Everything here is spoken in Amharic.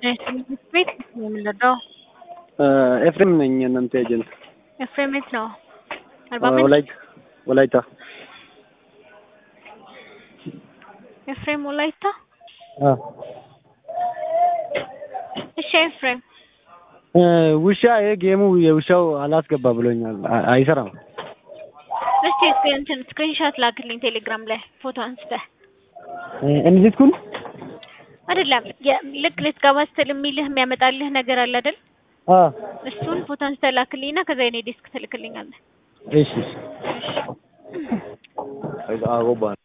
ትምህርት ቤት ነው የምንረዳው። ኤፍሬም ነኝ የእናንተ ኤጀንት። ኤፍሬም የት ነው? አርባ ምንጭ። ወላይታ ወላይታ። ኤፍሬም ወላይታ። እሺ ኤፍሬም ውሻ ይሄ ጌሙ የውሻው አላስገባ ብሎኛል። አ- አይሰራም። እስቲ እስኪ እንትን ስክሪንሾት ላክልኝ ቴሌግራም ላይ ፎቶ አንስተህ እንዲትኩን አይደለም የ- ልክ ልትገባ ስትል የሚልህ የሚያመጣልህ ነገር አለ አይደል? አ እሱን ፎቶ አንስተህ ላክልኝና ከዛ የኔ ዴስክ ትልክልኛለህ። እሺ እሺ። አጎባ